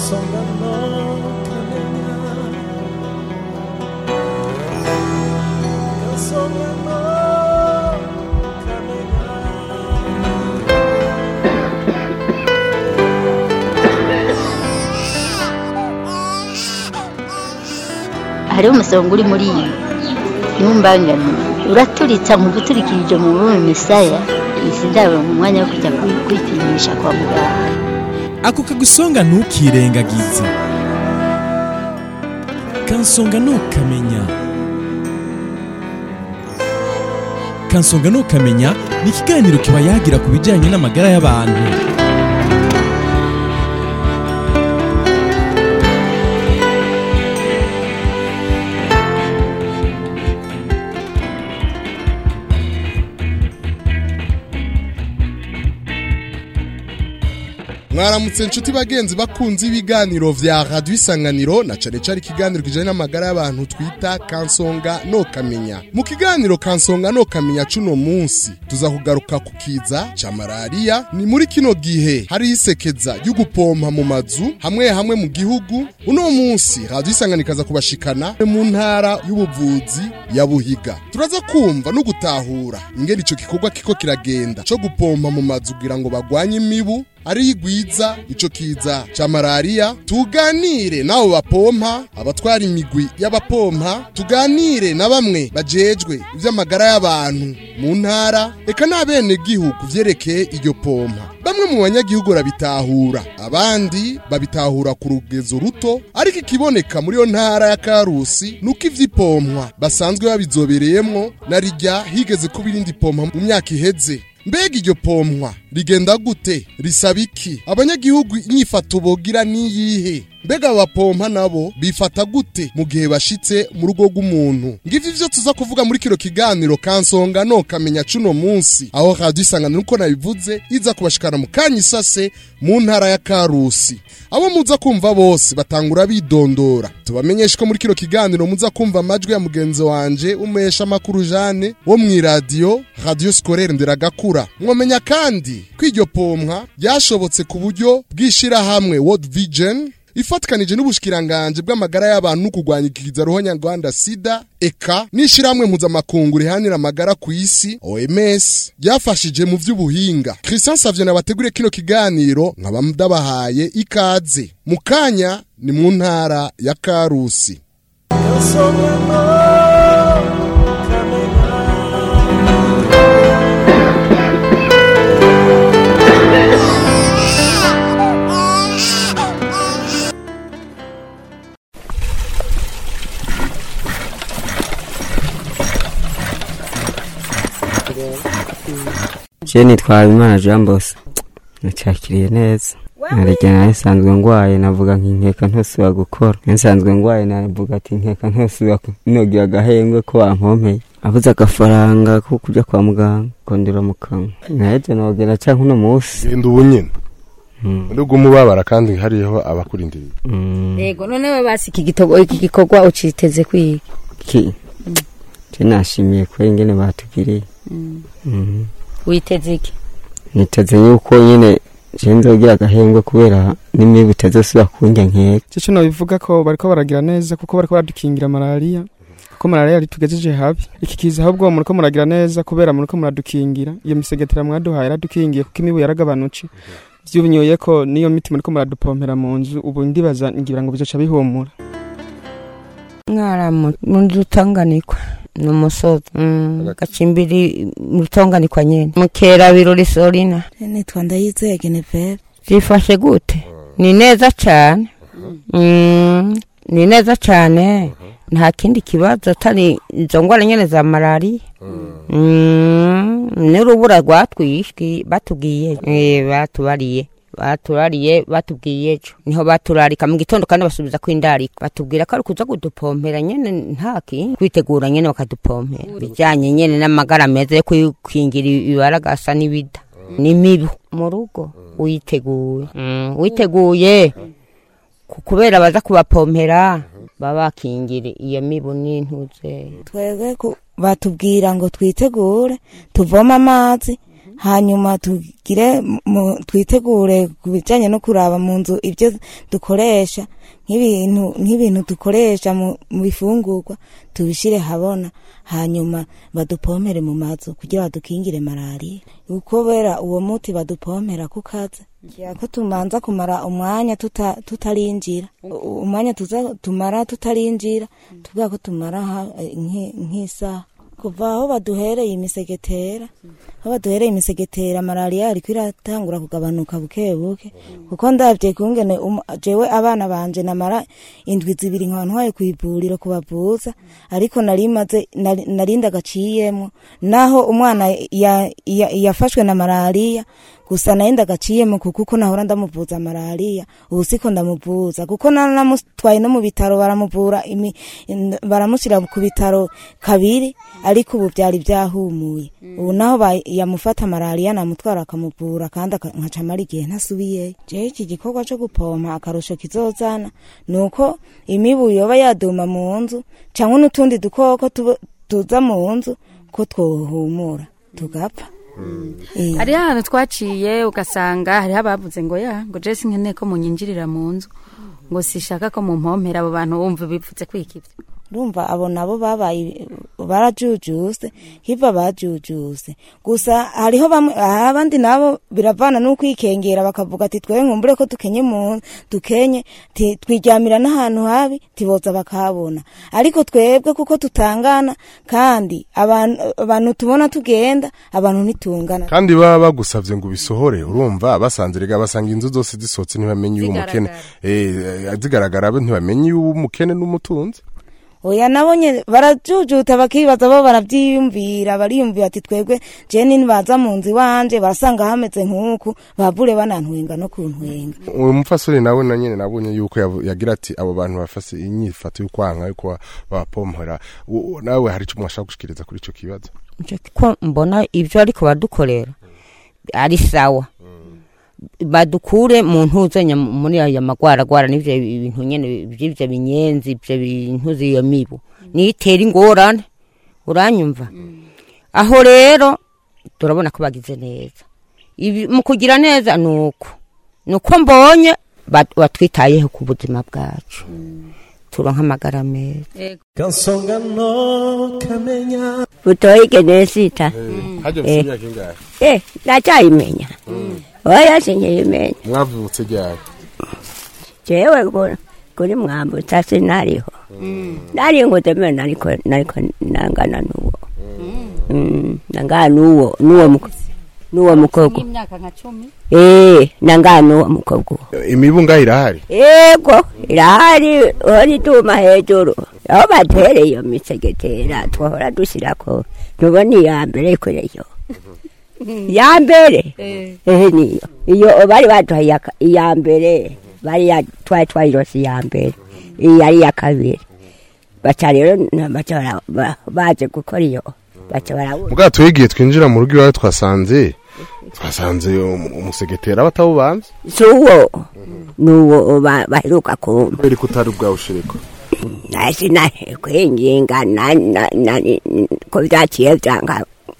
kansonga no kamenya kansonga no kamenya hariho umusonga uri muri iyi ntumbangane uraturitsa mu guturikirije mu bume misaya izi ndabo mu mwanya wo kujya kwi- kwipimisha kwa muganga ako kagusonga ntukirengagize kansonga ntukamenya kansonga ntukamenya ni ikiganiro kiba yagira ku bijyanye n'amagara y'abantu mwaramutse inshuti bagenzi bakunze ibiganiro vya radio isanganiro na cane cane ikiganiro kijanye n'amagara y'abantu twita kansonga no kamenya mu kiganiro kansonga no kamenya cuno munsi tuza kugaruka ku kiza ca malaria ni muri kino gihe hari isekeza ryo gupompa mu mazu hamwe hamwe mu gihugu uno munsi radio isanganiro ikaza kubashikana mu ntara y'ubuvuzi ya buhiga turaza kumva no gutahura ingene ico gikorwa kiko kiragenda co gupompa mu mazu kugira ngo bagwanye imibu ari igwiza ico kiza ca malaria tuganire nabo bapompa abatwara imigwi y'abapompa tuganire na bamwe bajejwe ivy'amagara y'abantu mu ntara eka n'abene gihugu vyerekeye iryo pompa bamwe mu banyagihugu barabitahura abandi babitahura ku rugezo ruto ariko ikiboneka muri iyo ntara ya karusi nuko ivy'ipompwa basanzwe babizobereyemwo na rijya higeze kuba irindi pompa mu myaka iheze mbega iryo pompwa rigenda gute risaba iki abanyagihugu inyifato bogira niyihe mbega abapompa nabo bifata gute mu gihe bashitse mu rugo rw'umuntu ngivyo ivyo tuza kuvuga muri kino kiganiro kansonga no kamenya cuno munsi aho radio isanganiro uko nabivuze iza kubashikana mu kanya isase mu ntara ya karusi abo muza kumva bose batangura bidondora tubamenyeshe ko muri kino kiganiro muza kumva amajwi ya mugenzi wanje umesha amakuru Jane wo mw'iradiyo radio scolaire nderagakura mwomenya kandi ko iryo pompwa ryashobotse ku buryo bw'ishirahamwe World Vision ifatikanije n'ubushikiranganje bw'amagara y'abantu no kurwanya ikiza roho nyarwanda sida eka n'ishirahamwe mpuzamakungu rihanira amagara ku isi OMS ryafashije mu vy'ubuhinga Christian Savio nabateguriye kino kiganiro nkaba ndabahaye ikaze mu kanya ni mu ntara ya Karusi kansonga no kamenya je nitwa Habimana Jean Bosco nacakiriye neza narege nawe nsanzwe ngwaye navuga nk'inkeka ntosubira gukora nsanzwe ngwaye navuga ati nkeka ntosubira nogira agahengwe ko wankompeye abuze agafaranga ko kuja kwa muganga kondera mu kanwa naheje nogera canke uno musi genda ubu nyene Mm. uri umubabara kandi hariho abakurindiriye Mm, yego none basi iki gitogo iki gikorwa uciteze kwiga ki je nashimiye ko ingene batugiriye Mhm. witeze iki niteze yuko nyene je nzogira agahengwe kubera n'imibu itazosubira kundya nkeka cyo nabivuga ko bariko baragira neza kuko bariko baradukingira malaria kuko malaria yari tugejeje habi iki kiza ahubwo muriko muragira neza kubera muriko muradukingira iyo misegetera mwaduhaye yaradukingiye kuko imibu yaragabanutse vyubinyoye ko niyo miti muriko muradupompera mu nzu ubu ndibaza ngira ngo bizoca bihumura mwara mu rutonganikwa ni umusozi Mm, gacimbiri mu rutonganikwa nyene mukera birori sorina nitwa ndayizeye genevere zifashe gute ni neza cane Mm, ni neza cane nta kindi kibazo atari izo ngwara nyene za malariya Mm, n'urubura rwatwishwe batubwiye Eh, batubariye baturariye batubwiye ejo niho baturarika mu gitondo kandi basubiza kwindarika batubwira ko ari kuza kudupompera nyene ntaki kwitegura nyene bakadupompera bijanye nyene n'amagara meza yo kwikingira ibaragasa n'ibida n'imibu mu rugo witeguye Mm, witeguye ku- kubera baza kubapompera baba bakingira iyo mibu n'intuze twebwe ku- batubwira ngo twitegure tuvome amazi hanyuma tugire mu- twitegure ku bijyanye no kuraba mu nzu ibyo dukoresha nk'ibintu nk'ibintu dukoresha mu mu bifungurwa tubishyire habona hanyuma badupompere mu mazu kugira badukingire malariya kubera uwo muti badupompera ku kazi ngira ko tumanza kumara umwanya tuta- tutarinjira U- umwanya tuza tumara tutarinjira tuvuga ko tumara ha- nk'i- nk'isaha kuva aho baduhereye imisegetera aho baduhereye imisegetera malariya ariko iratangura kugabanuka buke buke kuko ndabye kungene um- jewe abana banje namara indwi zibiri nkaba ntwaye ku ivuriro kubavuza ariko nari maze nari nari ndagaciyemo naho umwana ya- ya- yafashwe na malariya gusa nayo ndagaciyemo kuko uko nahora ndamuvuza malariya ubu siko ndamuvuza kuko na- namutwaye no mu bitaro baramuvura imi- in- baramushyira ku bitaro kabiri ariko ubu byari byahumuye ubu naho ba- yamufata malariya namutwara akamuvura kandi aka- nkaca amara igihe ntasubiyeyo jewe iki gikorwa cyo gupompa akarusho kizozana ni uko imibu yoba yaduma mu nzu cyangwa n'utundi dukoko tuba- tuza mu nzu ko twohumura tugapfa Eh. hariho ahantu twaciye ugasanga hariho abavuze ngo ya ngo jesi nkeneye ko munyinjirira mu nzu ngo sishaka ko mumpompera abo bantu bumva bipfutse kwikibya urumva abo nabo babaye barajujuse hiva bajujuse gusa hariho bamwe ah, abandi nabo biravana n'ukwikengera bakavuga ati twe nkumbure ko dukenye mu dukenye ti- twiryamira n'ahantu habi tiboza bakabona ariko twebwe kuko tutangana kandi abantu abantu tubona tugenda abantu ntitungana kandi baba bagusabye ngo ubisohore urumva basanze rega basanga inzu zose zisohotse ntibamenye uw'umukene eh eh, zigaragara bo ntibamenye uw'umukene n'umutunzi oya nabonye barajujuta bakibaza bo barabyiyumvira bariyumvira ati twebwe jeni nibaza mu nzu iwanje barasanga hameze nk'uku babure banantwenga no kuntwenga uwo mupfasoni nawe na nyene nabonye yuko yavu- yagira ati abo bantu bafase inyifato y'ukwanka yuko bapompora U- u- nawe hari icyo mwashaka gushikiriza kuri ico kibazo Nje ko mbona ibyo ariko badukorera ari sawa badukure mu ntuzo nya- muri aya magwaragwara n'ivyo bintu nyene by'ivyo binyenzi ibyo bintu z'iyo mibu nitera ingorane uranyumva aho rero turabona ko bagize neza Ibi- mu kugira neza ni uko ni uko mbonye bat- batwitayeho ku buzima bwacu turonka amagara meza kansonga no kamenya butoyike nesita haje Eh. mfite imyaka ingahe eh ndacyayimenya oya sinkiyimenya mwavutse ryari jewe ku- kuri mwambutsa sinariho nari ngutemere nariko nariko nangana n'uwo Mm, nangana n'uwo n'uwo muko- n'uwo mukobwa nk'imyaka nka cumi eh nangana n'uwo mukobwa uwo imibu ngaho irahari yego irahari ora ituma hejuru aho batereye iyo misegetera twahora dushyirako ntubona iya mbere kureyo iya mbere ehe niyo iyo bari baduha iya ka- iya mbere bari ya- twari twayirose iya mbere iyi ari iya kabiri baca rero na- baca bara- ba- baje gukora iyo baca barawuza ubwa tuyigiye twinjira mu rugo iwawe twasanze twasanze um- umusegetera batawubanza si uwo ni uwo ba- baheruka kumva kubera ko utari bwawushiriko nasi na kwinginga na na na ko byaciye byanga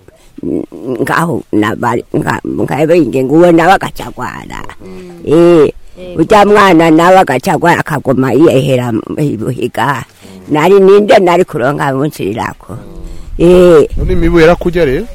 ngaho nabari nkabinge nguwe nawe agacagwara eh ujya mwana nawe agacagwara akaguma yihera ibuhiga nari ninde nari kuronka munsirirako eh none imibu yarakujya rero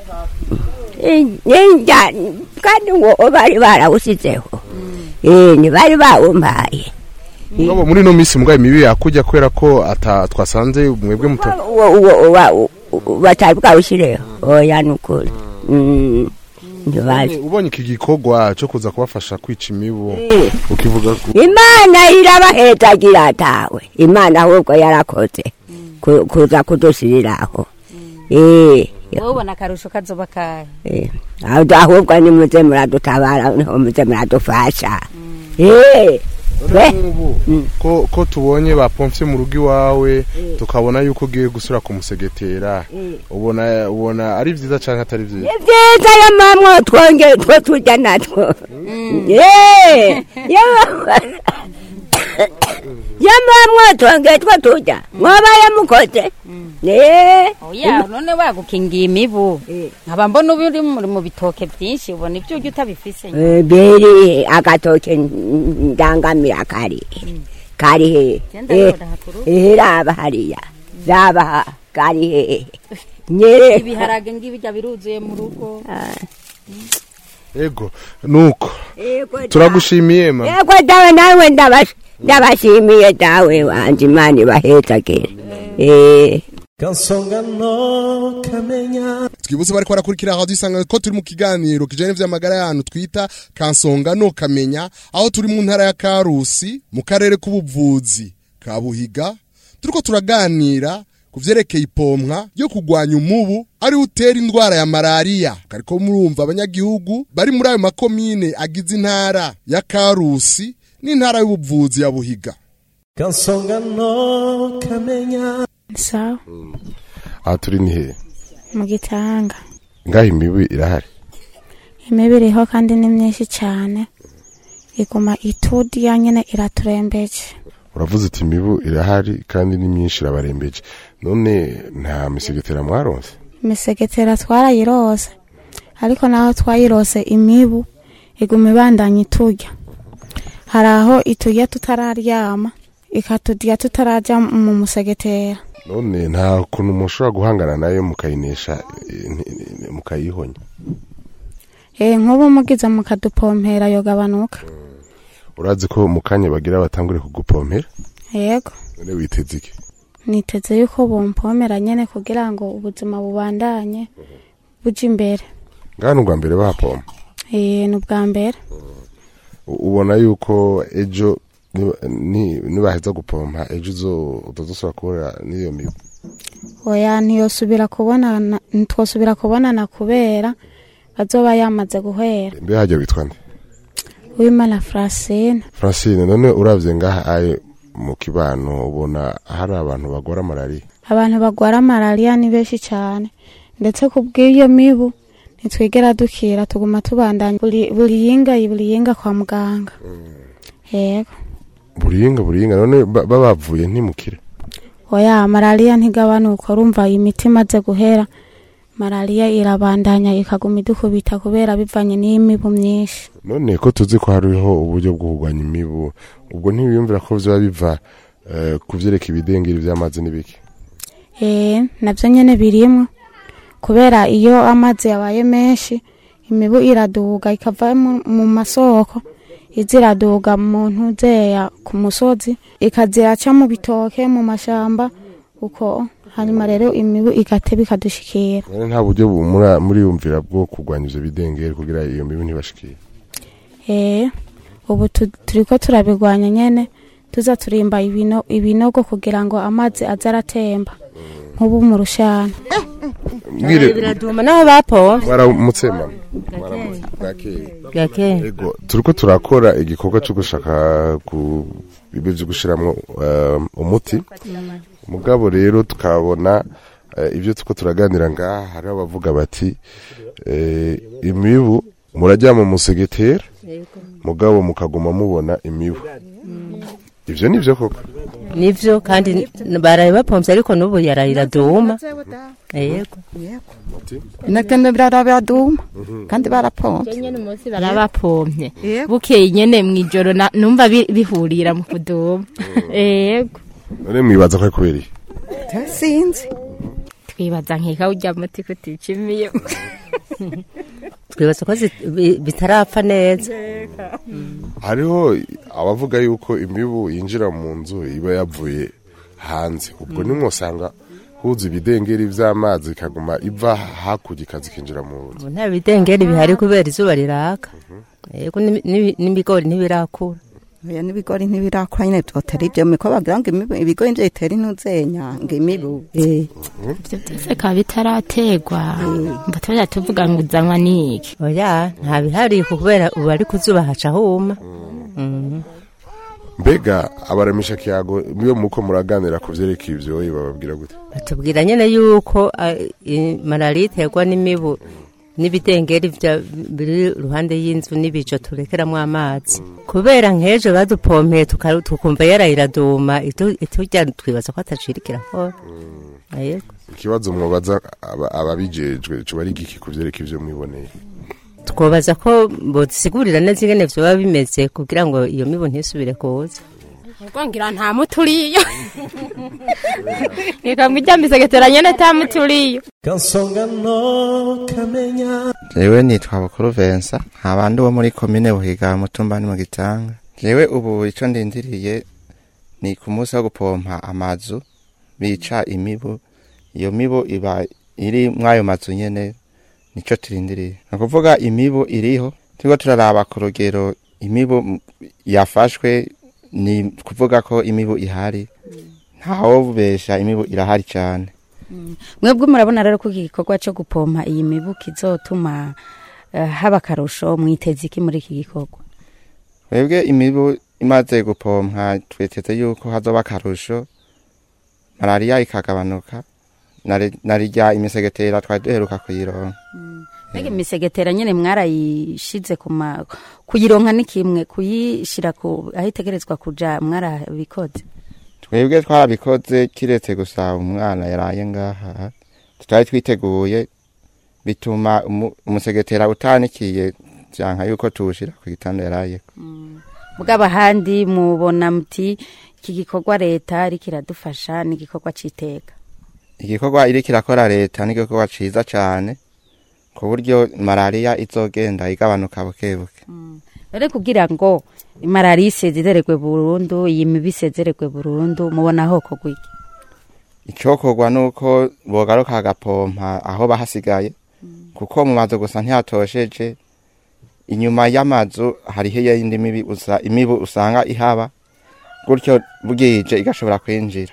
ninja kandi ngo bari barawusizeho eh ntibari bawumpaye ngabo muri no minsi mbwa imibu yakujya kubera ko ata twasanze mwebwe muto uwo uwo uwa- u- u- batari bwawushyireho oya ni ukuri Mm, ntibazi ubonye iki gikorwa cyo kuza kubafasha kwica imibu Eh. ukivuga ko imana irabahezagira atawe imana ahubwo yarakoze ku- kuza kudusiriraho Eh, wowe ubona akarusho kazoba kahe eh, ahubwo- ahubwo nimuze muradutabara niho muze muradufasha Eh, we ko ko tubonye bapomfye mu rugo iwawe tukabona yuko ugiye gusura kumusegetera ubona ubona ari byiza cyangwa atari byiza ni byiza yo mamwo twongeye two turya natwo Eh, yo- yamara mwatongeye two turya mwabaye mukoze ne oya none wagukingiye imibu nkaba mbona uba uri muri mu bitoke byinshi ubona ibyo urya utabifise Eh, beri agatoke ndangamira kari kari he Genda Eh, rora hakuru. eh, raba hariya raba ha, kari he nye ibiharage ngibijya biruzuye mu rugo ego nuko Yego, turagushimiye ma yego dawe nawe ndabash- ndabashimiye dawe wanje imana ibahezagire eh kansonga no kamenya twibutse bariko barakurikira radio isanga ko turi mu kiganiro kijanye vy'amagara y'ahantu twita kansonga no kamenya aho turi mu ntara ya Karusi mu karere k'ubuvuzi ka Buhiga turiko turaganira ku vyerekeye ipomwa ryo kugwanya umubu ari utera indwara ya malaria kariko murumva abanyagihugu bari muri ayo makomine agize intara ya Karusi n'intara y'ubuvuzi ya Buhiga kansonga no kamenya sawa aha turi ni hehe mu gitanga ngaho imibu irahari imibu iriho kandi ni myinshi cyane iguma itudya nyine iraturembeje uravuze uti imibu irahari kandi ni myinshi irabarembeje none nta misegetera mwaronse imisegetera twarayirose ariko naho twayirose imibu iguma ibandanya iturya hari aho iturya tutararyama ikatudya tutarajya mu musegetera none nta kuntu mushobora guhangana nayo mukayinesha eh, nti- nti- mukayihonya Eh, nk'ubu mugize mukadupompera yogabanuka urazi ko mu kanya bagira batangure kugupompera yego none witeze iki niteze yuko bumpomera nyene kugira ngo ubuzima bubandanye buja imbere ngaha ni ubwa mbere bahapompa Eh, ni ubwa mbere U- ubona yuko ejo niba- ni- nibaheza gupompa ejo uzo- utazosubira kubura n'iyo mibu oya ntiyosubira kubonana ntitwosubira kubonana kubera bazoba yamaze guhera mbe hajya witwa nde wimana francine francine none uravye ngaha aye mu kibano ubona hari abantu bagora malariya abantu bagwara malariya ni benshi cyane ndetse ku bw'iyo mibu ntitwigera dukira tuguma tubandanya buri buri yinga buri yinga kwa muganga yego buringa buringa none ba- babavuye ntimukire oya malariya ntigabanuka urumva imiti imaze guhera malariya irabandanya ikaguma idukubita kubera bivanye n'imibu myinshi none ko tuzi ko hariho uburyo bwo kurwanya imibu ubwo ntibiyumvira ko vyoba biva eh, ku vyereka ibidengeri vy'amazi n'ibiki eh navyo nyene birimwo kubera iyo amazi yabaye menshi imibu iraduga ikava mu, mu masoko iza iraduga mu ntuzeya ku musozi ikaziraca mu bitoke mu mashamba uko hanyuma rero imibu igateba ikadushikira none nta buryo bu- mura- muriyumvira bwo kurwanya ivyo bidengeri kugira iyo mibu ntibashikire eh ubu tu- turiko turabigwanya nyene tuza turimba ibino, ibinogo kugira ngo amazi aze aratemba nk'ubu mu rushana Mwire- biraduma naho bapompa mwaramutse mama Mwaramutse. bwakeye Bwakeye. ego turiko turakora igikorwa cyo gushaka ku bibe vyo gushiramwo eh, umuti mugabo rero tukabona eh, ibyo tuko turaganira ngaha hariho abavuga bati eh, imibu murajyama mu musegetera mugabo mukaguma mubona imibu ivyo nivyo koko nivyo kandi baraye bapompye ariko n'ubu yarayiraduma yego nagenda biraraduma kandi barapompa nyene umunsi barabapompye bukeye nyene mw'ijoro na- numva bi- bihurira mu kuduma yego none mwibaza ko ari kubera iki sinzi twibaza nkeka urya muti kuticimiye twibaza ko zi- bi- bitarapfa neza hariho abavuga yuko imibu yinjira mu nzu iba yavuye hanze ubwo nimwosanga huza ibidengeri vy'amazi ikaguma iva hakurya ikaza ikinjira mu nzu ubu nta bidengeri bihari kubera izuba riraka yego n'ibi- n'ibi- n'ibigori ntibirakura oya n'ibigori ntibirakura nyine byotera ibyo miko bagira ngo imibu ibigori nivyo bitera intuzenya ngo imibu eh ivyo byose bikaba bitarategwa ngo tujya tuvuga ngo uzanywa n'iki oya nta bihari kubera ubu ari ku zuba haca huma Mhm. mbega abaramisha kiyago iyo muko muraganira ku vyerekeye ivyoye bababwira gute batubwira nyene yuko ah, i- malariya iterwa n'imibu n'ibidengeri vya- biri iruhande y'inzu n'ibijo turekeramo amazi kubera nk'ejo badupompeye tuka- tukumva yarayiraduma iturya twibaza ko atacirikira kora yego ikibazo mwobaza aba- ababijejwe coba ari igiki kuvyereka ivyo mwiboneye twobaza ko bodusigurira neza ingene vyoba bimeze kugira ngo iyo mibu ntisubire kuza ubwo ngira nta muturiyo ikamwa ijya misegetera nyene ta muturiyo kansonga no kamenya jewe nitwa bukuru vensa abandi bo muri komine buhiga mutumba ni mu gitanga jewe ubu ico ndindiriye ni ku munsi wo gupompa amazu bica imibu iyo mibu iba iri mw'ayo mazu nyene nico turindiriye ni ukuvuga imibu iriho turiko turaraba ku rugero imibu m- yafashwe ni kuvuga ko imibu ihari ntawobesha imibu irahari cane mwebwe murabona rero ko iki gikorwa cyo gupompa iyi mibu kizotuma eh, haba akarusho mwiteze iki muri iki gikorwa twebwe imibu imaze gupompa twiteze yuko hazoba akarusho malariya ikagabanuka nari- narirya imisegetera twari duheruka kuyironka mbega imisegetera nyine mwarayishize ku ma kuyironka ni kimwe kuyishira ku aho itegerezwa kuja mwarabikoze twebwe twarabikoze kiretse gusa umwana yaraye ngaha tutari twiteguye bituma umu- umusegetera utanikiye vyanka yuko tuwushira ku gitanda yarayeko bwaba ahandi mubona muti iki gikorwa leta ariko iradufasha ni igikorwa c'iteka igikorwa iriko irakora leta ni igikorwa ciza cane ku buryo malariya izogenda igabanuka bukebuke rero kugira ngo malariya isezererwe burundu iyi mibi isezererwe burundu mubona aho kogwa iki icokorwa nuko bogaruka agapompa aho bahasigaye kuko mu mazu gusa ntihatosheje inyuma y'amazu hariho iyindi mibi usa, imibu usanga ihaba gutyo bwije igashobora kwinjira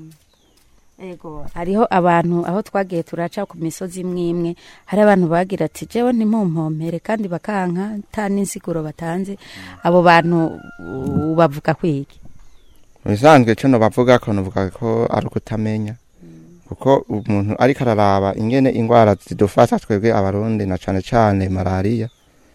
Ego, hariho abantu aho twagiye turaca ku misozi imwe imwe hari abantu bagira ati jewe ntimumpompere kandi bakanka nta n'insiguro batanze abo bantu uh, bavuga kwiki mu bisanzwe ico nobavuga ko novuga ko ari ukutamenya kuko umuntu ariko araraba ingene ingwara zidufata twebwe abarundi na cane cane malariya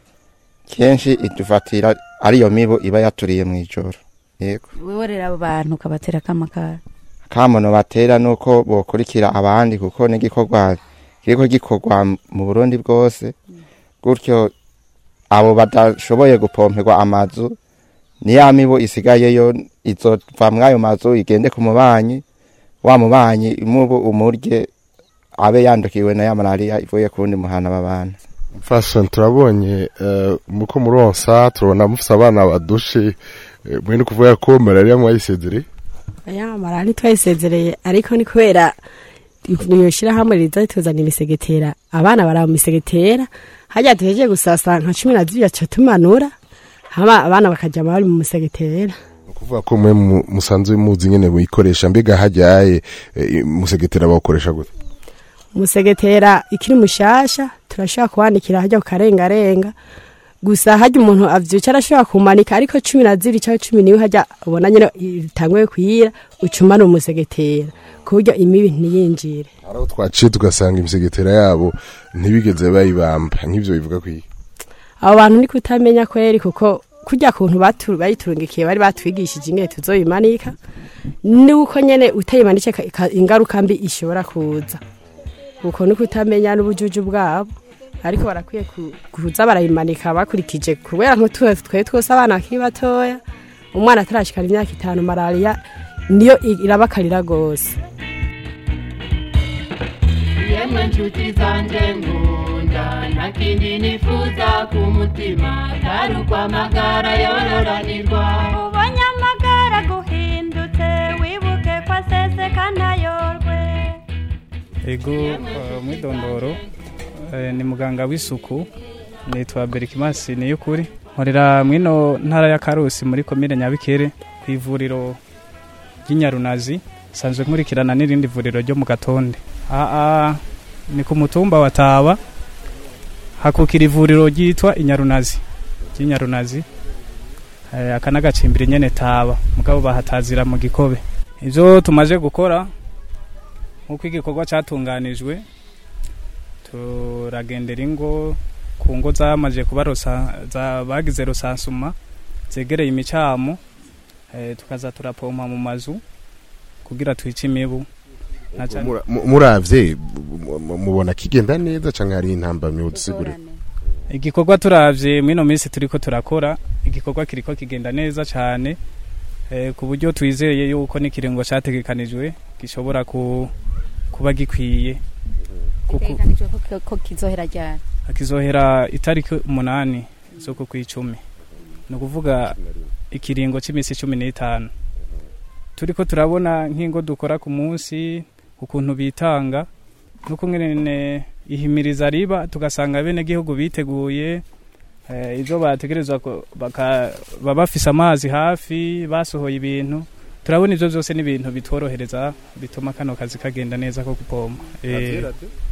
kenshi idufatira ariyo mibu iba yaturiye mw'ijoro yego wewe rero abo bantu ukabatera kamakara kamono batera nuko bokurikira abandi kuko n'igikorwa kiriko gikorwa mu Burundi bwose gutyo abo badashoboye gupomperwa amazu ni ya mibu isigayeyo izova mw'ayo mazu igende ku mubanyi wa mubanyi imubu umurye abe yandukiwe na ya malariya ivuye ku wundi muhana babana fashion turabonye eh, muko muronsa turabona mufise abana badushe eh, mwe ni kuvuga ko malaria mwayisezereye aya marari twayisezereye ariko ni kubera iyo shyirahamwe riza rituzana imisegetera abana baraba imisegetera hajya duhejeje gusasa nka cumi na zibiri aca tumanura hama abana bakajya bari mu musegetera kuvuga ko mwe mu- musanzwe muzi nyene muyikoresha mbega hajyaye eh, musegetera bawukoresha gute umusegetera ikiri mushasha turashobora kuwandikira hajya kukarengarenga gusa hajya umuntu avyuca arashobora kumanika ariko cumi na zibiri cyangwa cumi niwe hajya ubona nyine itanguye kuyira ucumana umusegetera ku buryo imibi ntiyinjire haraho twaciye tugasanga imisegetera yabo ntibigeze bayibamba nk'ivyo bivuga kwiki abo bantu ni kutamenya kweri kuko kurya kuntu batu- bayiturungikiye bari batwigishije ingene tuzoyimanika nuko nyene utayimanike ka- ka- ingaruka mbi ishobora kuza uko ni kutamenya n'ubujuju bwabo ariko barakwiye ku- kuza barayimanika bakurikije kubera nk'utuwe twe twose abana bakiri batoya umwana atarashikana imyaka itanu malariya niyo i- irabakarira gose yemwe nshuti zanjye nkunda nta kindi nifuza ku mutima atari ukwamagara yororanirwa ubonye amagara guhindutse wibuke ko aseseka ntayorwe ego eh, mwidondoro eh, ni muganga w'isuku nitwa berikimasi niyukuri nkorera mwino ntara ya karusi muri komine nyabikere ku ivuriro ry'inyarunazi sanzwe nkurikirana n'irindi vuriro ryo mu gatonde aa ni ku mutumba wa taba hakukira ivuriro ryitwa inyarunazi ry'inyarunazi eh, aka n'agacimbiri nyene taba mugabo bahatazira mu gikobe ivyo tumaze gukora nk'uko igikorwa cyatunganijwe turagendera ingo ku ngo zamaze kuba rosa- za- bagize rusansuma zegereye imicamo eh, tukaza turapompa mu mazu kugira twice imibu Na cane- Mura- mu- muravye mu- mu- mubona kigenda neza canke hari intambamyi udusigure igikorwa turavye mwino minsi turiko turakora igikorwa kiriko kigenda neza cane eh, ku buryo twizeye yuko n'ikiringo categekanijwe gishobora ku, kuba gikwiye kuko Bitegekanijwe ko- ko kizohera ryari kizohera itariki umunani z'uku kw'icumi ni ukuvuga ikiringo cy'iminsi cumi n'itanu turiko turabona nk'ingo dukora ku munsi ukuntu bitanga nuko nyene ihimiriza riba tugasanga bene gihugu biteguye eh, ivyo bategerezwa ko- baka- baba bafise amazi hafi basohoye ibintu turabona ivyo vyose n'ibintu bitworohereza bituma kano kazi kagenda neza ko gupompa Eh,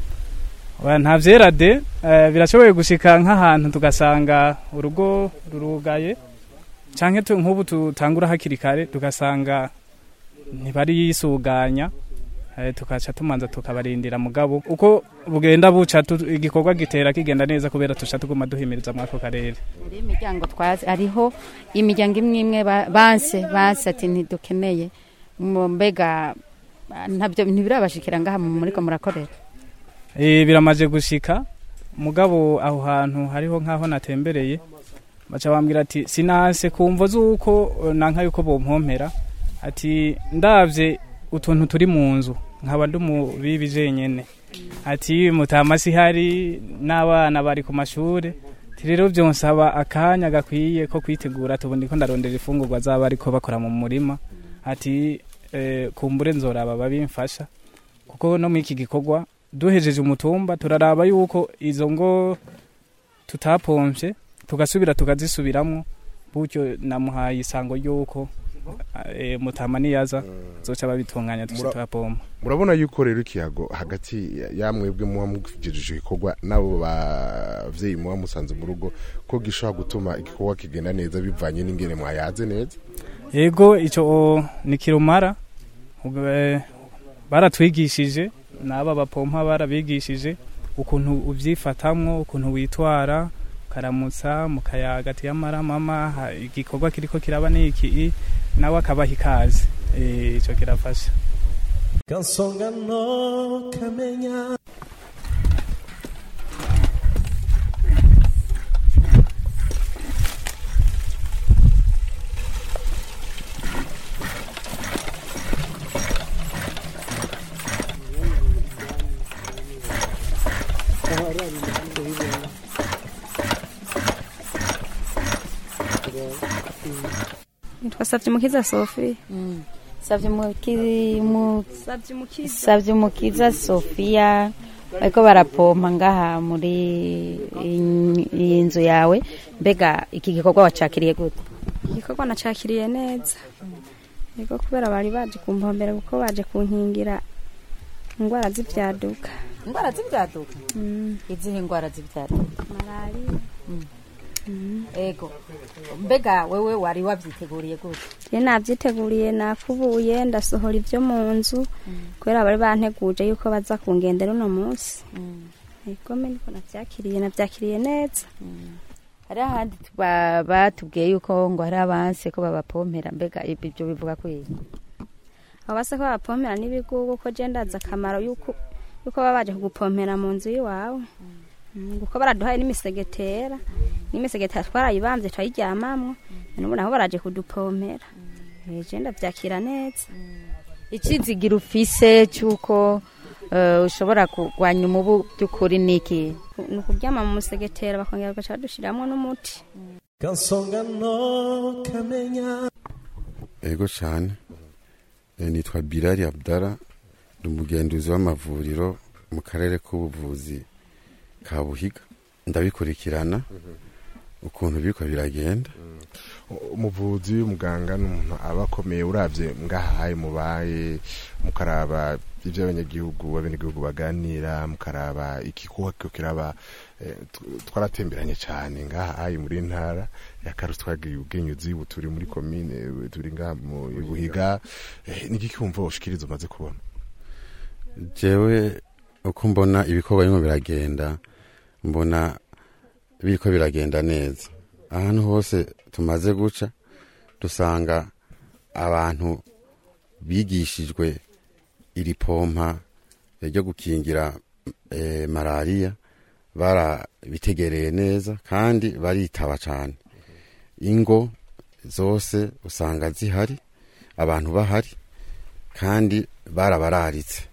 Oya, nta vyera de eh, birashoboye gushika nk'ahantu tugasanga urugo rurugaye canke tu- nk'ubu tutangura hakiri kare tugasanga ntibari yisuganya eh, tukaca tumanza tukabarindira mugabo uko bugenda buca tu- igikorwa gitera kigenda neza kubera tuca tuguma duhimiriza mwako karere muri imiryango twazi hariho imiryango imwe imwe ba- banse banse ati ntidukeneye Mu- mbega ah, ntabyo ntibirabashikira ngaha mu- muriko murakorera Eh, biramaze gushika mugabo aho hantu hariho nk'aho natembereye baca bambwira ati sinase kumvo z'uko eh, nanka yuko bompompera ati ndavye utuntu turi mu nzu nkaba ndi umubibi jenyene ati mutama sihari n'abana bari ku mashure ati rero vyonsaba akanya gakwiye ko kwitegura tubundi ko ndarondera ifungurwa zaba ariko bakora mu murima ati eh, kumbure nzoraba babimfasha kuko no muri iki gikorwa duhejeje umutumba turaraba yuko izo ngo tutapomvye tugasubira tukazisubiramwo gutyo namuhaye isango ry'uko eh, mutama niyaza zoca babitunganya tuce Mura- turapompa murabona yuko rero ikiyago hagati ya- yamwebwe muba mugejeje igikorwa n'abo bavyeyi muba musanze mu rugo ko gishobora gutuma igikorwa kigenda neza bivanye n'ingene mwayaze neza yego ico ni kirumara Ubwo, eh, baratwigishije n'aba bapompa barabigishije ukuntu uvyifatamwo ukuntu witwara ukaramutsa mukayaga ati yamara mama ha- igikorwa kiriko kiraba niki nawe akabaha ikaze Eh, ico kirafasha kansonga no kamenya nitwa Savyimukiza Sophie savyumukiza sofiya bariko barapompa ngaha muri iyi- iyi nzu yawe mbega iki gikorwa wacakiriye gute igikorwa nacakiriye neza yego kubera bari baje kumpombera kuko baje kunkingira indwara z'ivyaduka indwara z'ivyaduka izihe indwara z'ivyaduka malariya ego mbega wewe wari wavyiteguriye gute je navyiteguriye nakubuye ndasohora ivyo mu nzu kubera bari banteguje yuko baza kungendera uno munsi yego me niko navyakiriye navyakiriye neza hari ahandi tuba- batubwiye yuko ngo hari abanse ko babapompera mbega ibi- ibyo bivuga kwiki abo base ko bapompera n'ibigugu ko je ndazi akamaro yuko yuko baba baje kugupompera mu nzu y'iwawe Mm, kuko baraduhaye n'imisegetera n'imisegetera twarayibamvye turayiryamamwo nubu naho baraje kudupompera Eh, je ndavyakira neza icizigira ufise cy'uko eh, ushobora kurwanya umubu by'ukuri niki ni ukuryama mu musegetera bakongera bagaca badushiramwo n'umuti kansonga no kamenya ego cyane Eh, nitwa birari abdara ndi umugenduzi w'amavuriro mu karere k'ubuvuzi ka buhiga ndabikurikirana ukuntu biriko biragenda umuvuzi w'umuganga ni umuntu aba akomeye urabye ngahaye mubaye mukaraba ibyo abanyagihugu abenegihugu baganira mukaraba igikorwa kiriko kiraba eh, tw- twaratemberanye cyane ngahaye muri ntara ya karusi twagiye ubwenyuzi ubu turi muri komine ubu turi ngaha mu buhiga eh, ni igiki wumva ushikiriza umaze kubona jewe uko mbona ibikorwa bimwe biragenda mbona biriko biragenda neza ahantu hose tumaze guca dusanga abantu bigishijwe iri pompa ryo gukingira eh, malariya barabitegereye neza kandi baritaba cyane ingo zose usanga zihari abantu bahari kandi barabararitse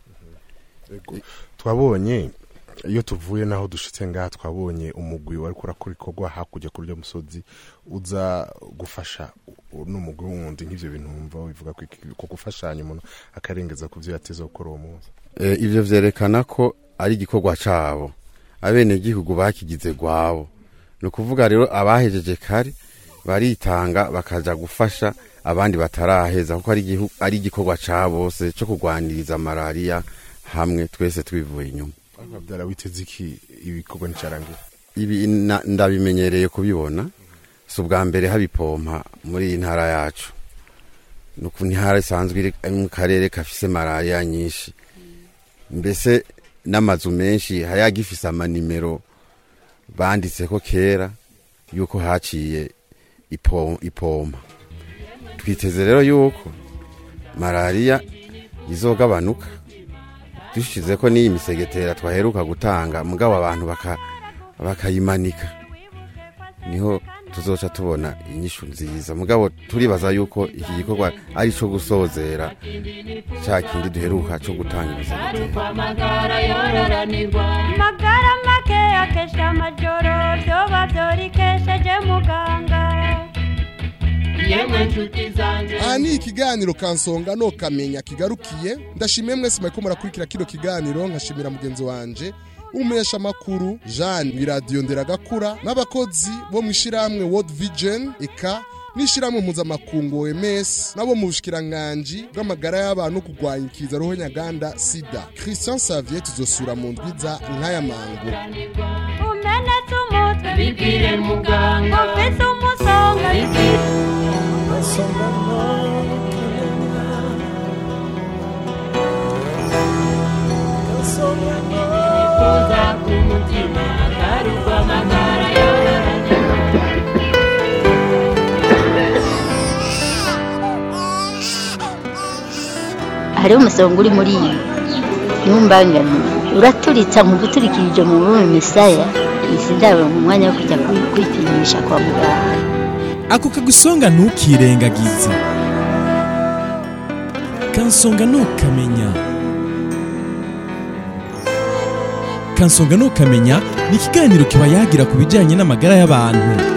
twabonye iyo tuvuye naho dushitse ngaha twabonye umugwi wari kurakora ikorwa hakurya kuri uryo musozi uza gufasha n'umugwi wundi nk'ivyo bintu wumva bivuga ko iki- ko gufashanya umuntu akarengeza ku vyo yateze gukora uwo munsi Eh, ivyo vyerekana ko ari igikorwa cabo abenegihugu bakigize gwabo ni ukuvuga rero abahejeje kare baritanga bakaja gufasha abandi bataraheza kuko ari igihu- ari igikorwa ca bose co kurwaniriza malariya hamwe twese twivuye inyuma byara witeze iki ibikorwa nticarangira ibi na- ndabimenyereye kubibona si ubwa mbere habipompa muri iyi ntara yacu ni uku intara isanzwe iri mu karere gafise malariya nyinshi mbese n'amazu menshi hari agifise amanimero banditseko kera yuko haciye ipo- ipompa twiteze rero yuko malariya izogabanuka dushize ko n'iyi misegetera twaheruka gutanga mugabo abantu baka bakayimanika niho tuzoca tubona inyishu nziza mugabo turibaza yuko iki gikorwa ari cyo gusozera cya kindi duheruka cyo gutanga imisegetera amagara yororanirwa magara make akesha amajoro vyoba vyorikesheje muganga yemwe nshuti zanje aha ni ikiganiro kansonga no kamenya kigarukiye ndashimiye mwese muriko murakurikira kino kiganiro nkashimira mugenzi wanje umumenyeshamakuru jean wiradiyo nderagakura n'abakozi bo mu ishyirahamwe world vision eka n'ishyirahamwe mpuzamakungu oms nabo mu bushikiranganji bw'amagara y'abantu no kurwanya ikiza roho nyaganda sida christian savier tuzosura mu ndwiza nk'aya mango umenetse umutwe bibwire muganga ufise umusonga nifuza ku mutima garuka amagara yororanirwa hariho umusonga uri muri iyi ntumbangane uraturitsa mu guturikirije mu bume misaya isi ndabona umwanya wo kujya kwi- kwipimisha kwa muganga ako kagusonga ntukirengagize kansonga ntukamenya kansonga ntukamenya ni ikiganiro kiba yagira ku bijyanye n'amagara y'abantu